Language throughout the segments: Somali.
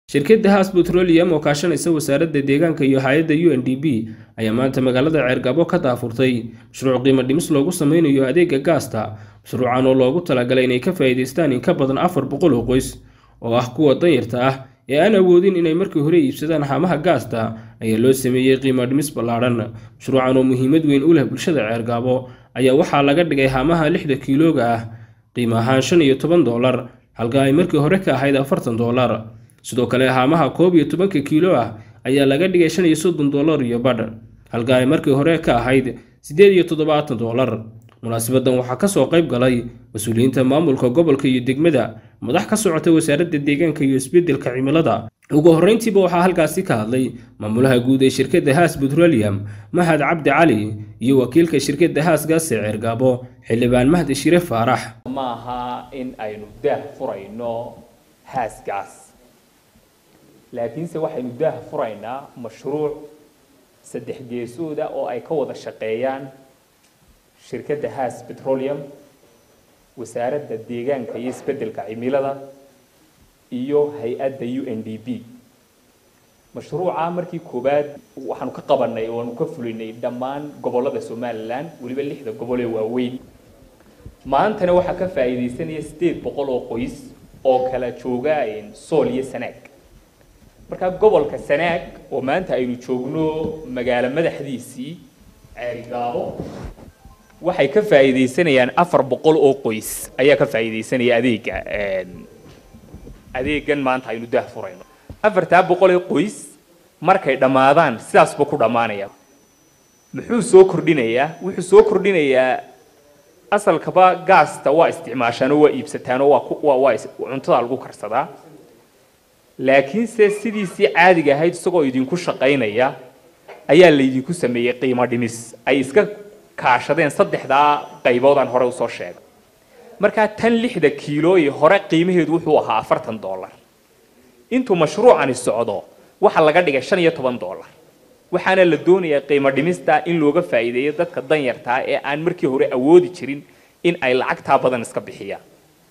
shirkadda haas petroleum oo kaashanaysa wasaaradda deegaanka iyo hay-adda u n d b ayaa maanta magaalada ceergabo ka daafurtay mashruuc qiimo dhimis loogu sameynayo adeega gaasta mashruucan oo loogu talagalay inay ka faa'iidaystaan in ka badan afar boqol oo qoys oo ah kuwa danyarta ah ee aan awoodin inay markii hore iibsadaan haamaha gaasta ayaa loo sameeyey qiimo dhimis ballaadhan mashruucan oo muhiimad weyn u leh bulshada ceergaabo ayaa waxaa laga dhigay haamaha lixda kiilooga ah qiimo ahaan shan iyo toban doolar halka ay markii hore ka ahayd afartan doolar sidoo kale haamaha koob iyo tobanka kiilo ah ayaa laga dhigay shan iyo soddon doolar iyo badh halka ay markii hore ka ahayd siddeed iyo toddobaatan doolar munaasibadan waxaa kasoo qayb galay mas-uuliyiinta maamulka gobolka iyo degmada madax ka socota wasaaradda deegaanka iyo isbeddelka cimilada ugu horreyntiiba waxaa halkaasi ka hadlay maamulaha guud ee shirkadda haas petroleum mahad cabdi cali iyo wakiilka shirkadda haas gaase ceergaabo xildhibaan mahdi shire faarax ma aha in aynu daah furayno haas gaas laakiinse waxaynu daah furaynaa mashruuc saddex geesooda oo ay ka wada shaqeeyaan shirkadda haas petroleum wasaaradda deegaanka iyo isbeddelka cimilada iyo hay-adda u n d b mashruuca markii koowaad waxaanu ka qabanay oanu ka fulinay dhammaan gobollada somalilan weliba lixda gobol ee waaweyn maantana waxaa ka faa'iidaysanaya siddeed boqol oo qoys oo kala jooga sool iyo sanaag markaa gobolka sanaag oo maanta aynu joogno magaalo madaxdiisii ceerigaabo waxay ka faa'iidaysanayaan afar boqol oo qoys ayaa ka faa'iidaysanaya adeega adeegan maanta aynu daah furayno afartaa boqol ee qoys markay dhammaadaan sidaasba ku dhammaanaya muxuu soo kordhinayaa wuxuu soo kordhinayaa asalkaba gaasta waa isticmaashaan oo waa iibsataan oo waa waa cuntada lagu karsadaa laakiinse sidiisii caadiga ahayd isagoo idinku shaqaynaya ayaa laydinku sameeyey qiimo dhimis ay iska kaashadeen saddexdaa qaybood aan hore usoo sheegay markaa tan lixda kiilooyi hore qiimaheedu wuxuu ahaa afartan dollar intuu mashruucani socdo waxaa laga dhigay shan iyo toban dollar waxaana la doonayaa qiimo dhimista in looga faa'iideeyo dadka danyartaa ee aan markii hore awoodi jirin in ay lacagtaa badan iska bixiyaan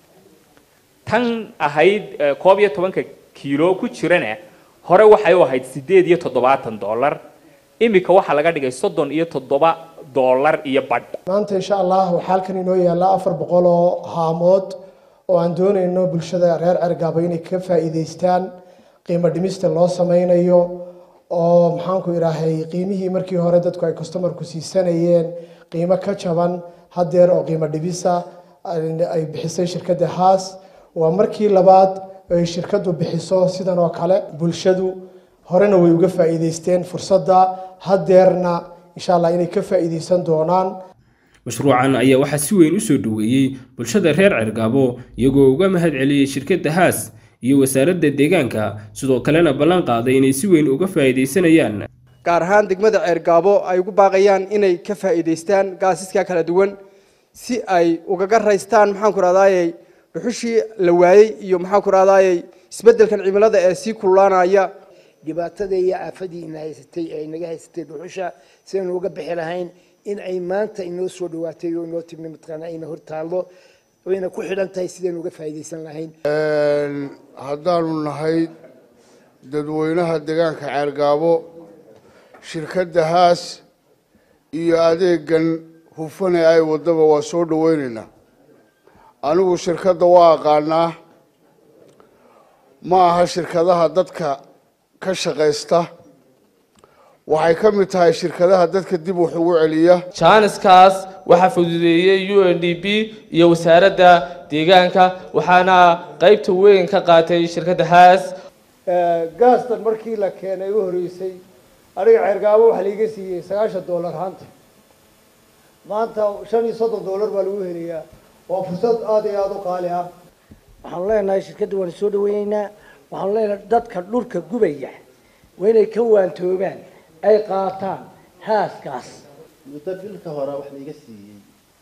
tan ahayd koob iyo tobanka kiilo ku jirana hore waxay u ahayd siddeed iyo toddobaatan dollar iminka waxaa laga dhigay soddon iyo toddoba dollar iyo badh maanta insha allah waxaa halkan inoo yaalla afar boqol oo haamood oo aan doonayno bulshada reer cergaabo inay ka faa'iidaystaan qiimo dhimista loo sameynayo oo maxaanku idhaahay qiimihii markii hore dadku ay customarku siisanayeen qiimo ka jaban haddeer oo qiimo dhibisa ay bixisay shirkadda haas waa markii labaad ay shirkaddu bixiso sidan oo kale bulshadu horena way uga faa'iidaysteen fursadda haddeerna insha allah inay ka faa'iidaysan doonaan mashruucan ayaa waxaa si weyn u soo dhoweeyey bulshada reer cergaabo iyagoo uga mahad celiyey shirkadda haas iyo wasaaradda deegaanka sidoo kalena ballan qaaday inay si weyn uga faa'iidaysanayaan gaar ahaan degmada ceergaabo ay ugu baaqayaan inay ka faa'iidaystaan gaasiska kala duwan si ay ugaga raystaan maxaanku rahdaayey dhuxushii la waayey iyo maxaanku rahdaayey isbeddelkan cimilada ee sii kululaanaya dhibaatada iyo aafadiina haysatay ee inaga haysatay dhuxusha sidaynu uga bixi lahayn in ay maanta inoo soo dhawaatay oo inoo timi mataqaana ayna hor taallo wayna ku xidhan tahay sidaynu uga faa'iidaysan lahayn haddaanu nahay dadweynaha deegaanka ceergaabo shirkadda haas iyo adeegan hufane ay waddaba waa soo dhaweynaynaa anigu shirkadda waa aqaanaa ma aha shirkadaha dadka ka shaqaysta waxay ka mid tahay shirkadaha dadka dib wax ugu celiya jaaniskaas waxaa fududeeyey u n d b iyo wasaaradda deegaanka waxaana qaybta weyn ka qaatay shirkadda haas gaastan markii la keenay u horreysay aniga ceergaabo waxaa laiga siiyey sagaashan dollar haanta maanta shan iyo soddon dollar baa lagu helayaa waa fursad aada iyo aada u qaali ah waxaanu leenahay shirkadda waanu soo dhaweyneynaa waxaanu leenahay dadka dhulka gubaya waa inay ka waantoobaan ay qaataan haaskaas muddo bilka hore wax laiga siiyey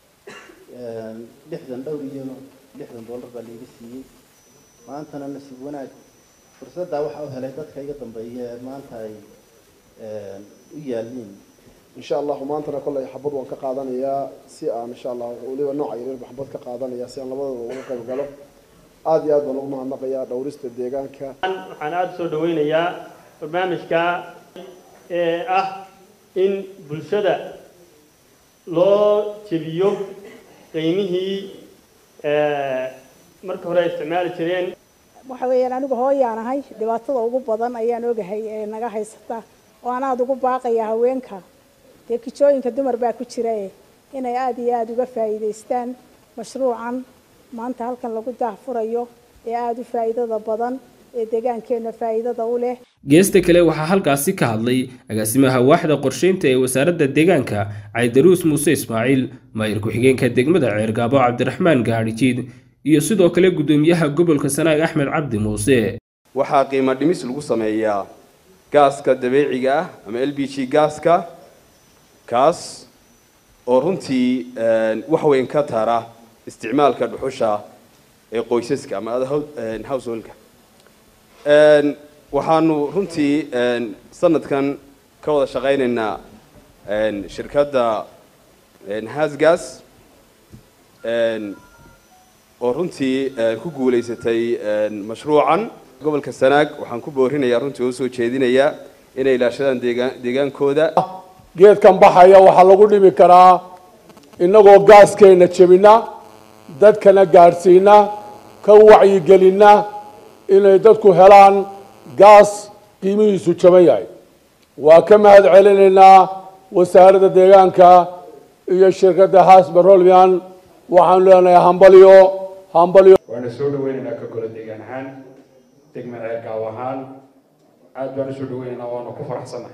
lixdan dhowr iyo lixdan dollar baa laiga siiyey maantana nasiib wanaag fursaddaa waxaa u helay dadka iga dambeeya ee maanta ay u yaaliin insha allahu maantana kolley xabad waan ka qaadanayaa si aan insha allah weliba nooca yaryar ba xabad ka qaadanaya si aan labadooda uga qayb galo aada iyo aad baan ugu mahadnaqayaa dhowrista deegaanka waxaan aada soo dhaweynayaa barnaamijka ee ah in bulshada loo jebiyo qiimihii marka hore ay isticmaali jireen waxa weeyaan anigu hooyaan ahay dhibaatada ugu badan ayaan ogahay ee naga haysata oo aan aada ugu baaqaya haweenka dee kijooyinka dumar baa ku jira inay aada iyo aada uga faa'iidaystaan mashruucan maanta halkan lagu daahfurayo ee aada u faa'iidada badan ee deegaankeenna faa'iidada u leh geesta kale waxaa halkaasi ka hadlay agaasimaha waaxda qorsheynta ee wasaaradda deegaanka caydaruus muuse ismaaciil maayir ku-xigeenka degmada ceergaabo cabdiraxmaan gaadhijiid iyo sidoo kale guddoomiyaha gobolka sanaag axmed cabdi muuse waxaa qiimo dhimis lagu sameeyaa gaaska dabeeciga ah ama l b g gaaska kaas oo runtii wax weyn ka tara isticmaalka dhuxusha ee qoysaska ama householka waxaanu runtii sanadkan ka wada shaqaynaynaa shirkadda hasgas oo runtii ku guulaysatay mashruucan gobolka sanaag waxaan ku boorinayaa runtii oo soo jeedinayaa inay ilaashadaan deegaan deegaankooda geedkan baxaya waxaa lagu dhimi karaa innagoo gaaskeena jebina dadkana gaadhsiina ka wacyigelina inay dadku helaan gaas qiimihiisu jaban yahay waa ka mahad celinaynaa wasaaradda deegaanka iyo shirkadda haas barolmian waxaanu leenahay hambalyo hambalyo waana soo dhaweynaynaa ka golo deegaan ahaan degma ceergaaw ahaan aad baan usoo dhaweynaynaa waana ku faraxsannahay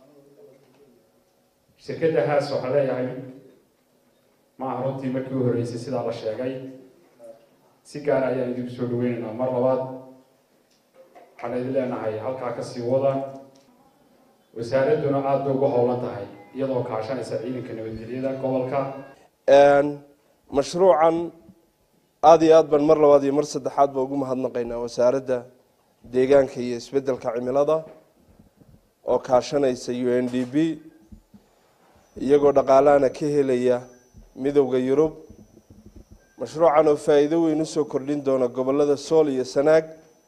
shirkadda haas waxaa leeyahay ma aha runtii markii u horreysay sidaa la sheegay si gaara ayaan idinku soo dhaweynaynaa mar labaad waxaan idin leenahay halkaa kasii wada wasaaradduna aad bay ugu howlan tahay iyadoo kaashanaysa ciidanka nabadgelyada gobolka mashruucan aada iyo aad baan mar labaad iyo mar saddexaad ba ugu mahadnaqaynaa wasaaradda deegaanka iyo isbeddelka cimilada oo kaashanaysa u n d b iyagoo dhaqaalahana ka helaya midowda yurub mashruucan oo faa'iido weyn usoo kordhin doona gobolada sool iyo sanaag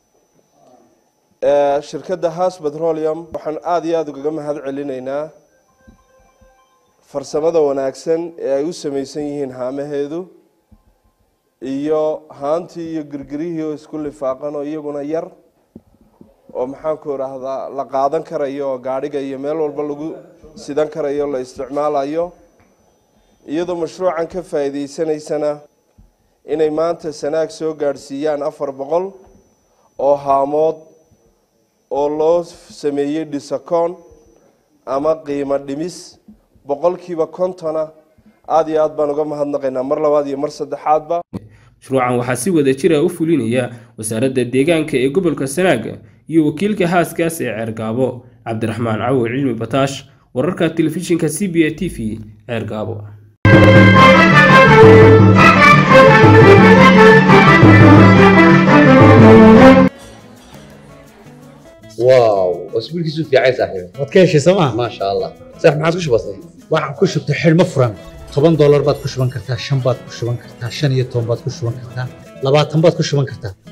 shirkadda has petroleum waxaan aada iyo aada ugaga mahad celinaynaa farsamada wanaagsan ee ay u samaysan yihiin haamaheedu iyo haantii iyo girgirihii oo isku lifaaqan oo iyaguna yar oo maxaanku idhaahdaa la qaadan karayo oo gaadhiga iyo meel walba lagu sidan karayo la isticmaalayo iyadoo mashruucan ka faa'iidaysanaysana inay maanta sanaag soo gaadhsiiyaan afar boqol oo haamood oo loo sameeyey dhisakoon ama qiimo dhimis boqolkiiba kontona aada iyo aad baan uga mahadnaqaynaa mar labaad iyo mar saddexaadba mashruucan waxaa si wada jira u fulinaya wasaaradda deegaanka ee gobolka sanaag iyo wakiilka haaskaas ee ceergaabo cabdiraxmaan cawo cilmi bataash wararka telefishinka c b a t v ceergaabo واو اسبوع كيسو في عايز صاحبي waad ka heshay sooma ما شاء الله صح ما عادش بسيط waxaan ku shubtay xidhmo furan toban doolar baad ku shuban kartaa shan baad ku shuban kartaa shan iyo toban baad ku shuban kartaa labaatan baad ku shuban kartaa